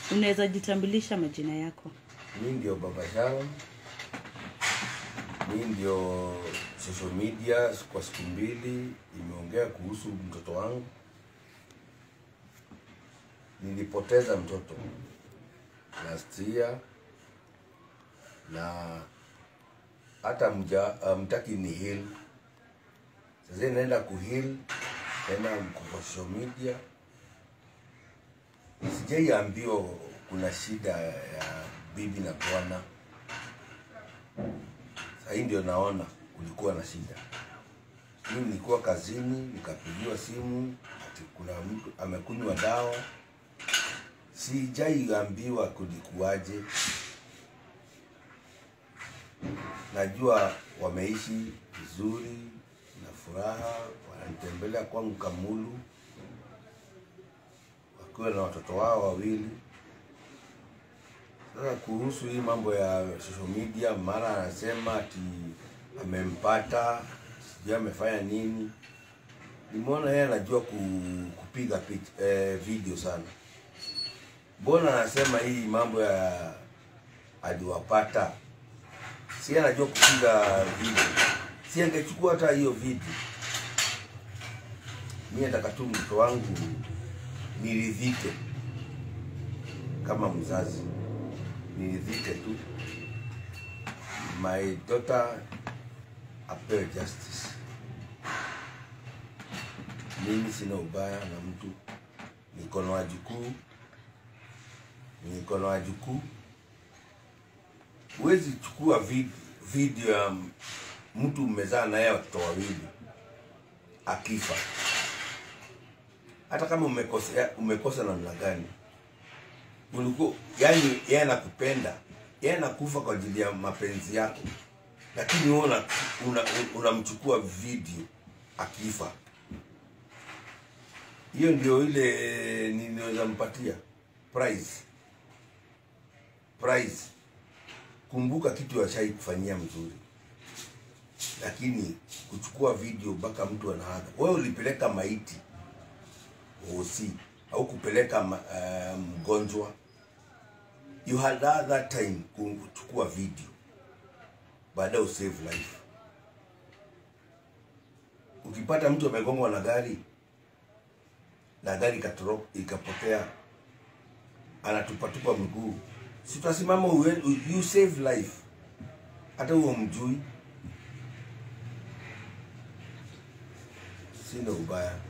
unaweza jitambulisha majina yako mi ndio baba Sharon, mi ndio social media kwa siku mbili imeongea kuhusu mtoto wangu. Nilipoteza mtoto last year na hata mja mtaki ni heal. Sasa naenda kuheal tena kwa social media, sijaiambiwa kuna shida ya bibi na bwana. Sahii ndio naona kulikuwa na shida. Mimi nilikuwa kazini, nikapigiwa simu ati kuna mtu amekunywa dawa. Sijaiambiwa kulikuwaje. Najua wameishi vizuri na furaha, wananitembelea kwangu Kamulu wakiwa na watoto wao wawili. Sasa kuhusu hii mambo ya social media, mara anasema ati amempata, sijui amefanya nini. Nimeona yeye anajua ku, kupiga picha, eh, video sana. Mbona anasema hii mambo ya aliwapata, si anajua kupiga video, si angechukua hata hiyo video. Mimi nataka tu mtoto wangu niridhike kama mzazi niridhike tu, my daughter apewe justice. Mimi sina ubaya na mtu, niko na wajukuu, niko na wajukuu. Huwezi chukua vid, video ya mtu mmezaa naye watoto wawili akifa, hata kama umekosa umekosa namna gani ulikuwa yani, yeye anakupenda, yeye anakufa kwa ajili ya mapenzi yako, lakini wewe una- una- unamchukua video akifa. Hiyo ndio ile ninaweza mpatia prize. Prize, kumbuka kitu ashai kufanyia mzuri, lakini kuchukua video mpaka mtu anaaga. Wewe ulipeleka maiti OC au kupeleka ma- eh, mgonjwa you had that, that time kuchukua video baadaye usave life. Ukipata mtu amegongwa na gari na gari ikatoro- ikapotea, anatupatupa mguu, si utasimama ue- u- you save life, hata huo mjui. Sina ubaya.